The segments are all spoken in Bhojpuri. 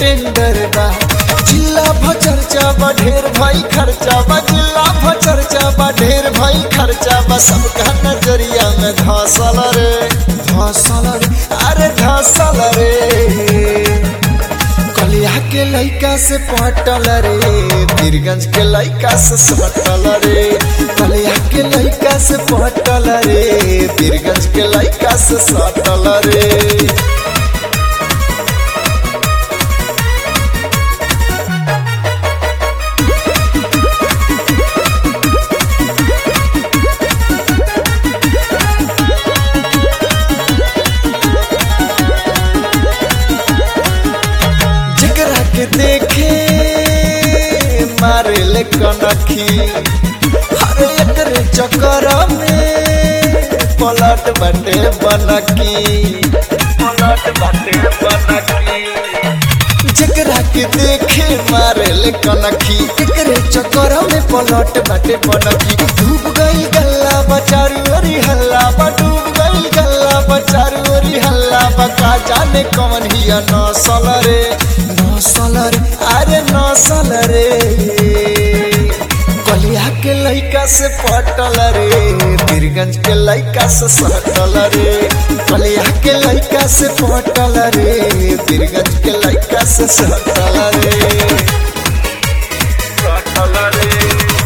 टेंडर बा जिला भचरचा बा ढेर भाई खर्चा बा जिला भचरचा बा ढेर भाई खर्चा बा सबका नजरिया में धसल रे धसल रे अरे धसल रे कलिया के लइका से पटल रे बीरगंज के लइका से सटल रे कलिया के लइका से पटल रे बीरगंज के लइका से सटल रे जकरा के देखे मारे ले कनखी हर एकरे चक्कर में पलट बटे बनकी पलट बटे बनकी जकरा के देखे मारे ले कनखी एकरे चक्कर में पलट बटे बनकी डूब गई गल्ला बचारू अरी हल्ला बा डूब गई गल्ला बचारू अरी हल्ला बा का जाने कौन हिया नसल रे नसल रे अरे नसल रे कलिया के लइका से पटल रे बीरगंज के लइका से सटल रे कलिया के लइका से पटल रे बीरगंज के लइका से सटल रे सटल रे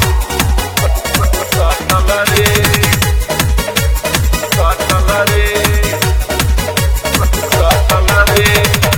सटल रे सटल रे सटल रे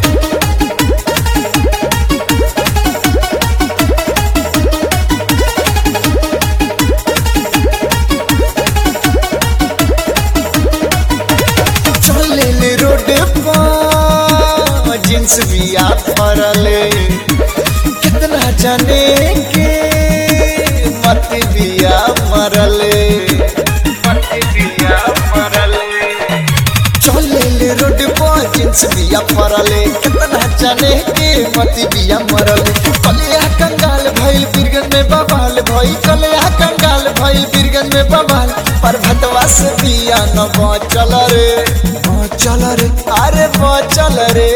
चले ले रोड पर जींस बिया फरले कितना जाने के मत बिया मरले मत बिया मरले चले ले रोड पर जींस बिया फरले कितना जाने के मत बिया मरले कलिया कंगाल भइल बिरगन में बवाल भइल कलिया कंगाल भइल बिरगन में बवाल पर भतवा से बिया न बचल रे बचल रे अरे बचल रे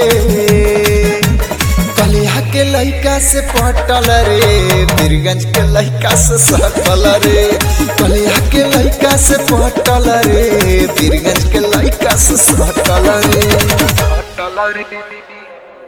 कलिया के लइका से पटल रे बीरगंज के लइका से सटल रे कलिया के लइका से पटल रे बीरगंज के लइका से सटल रे सटल रे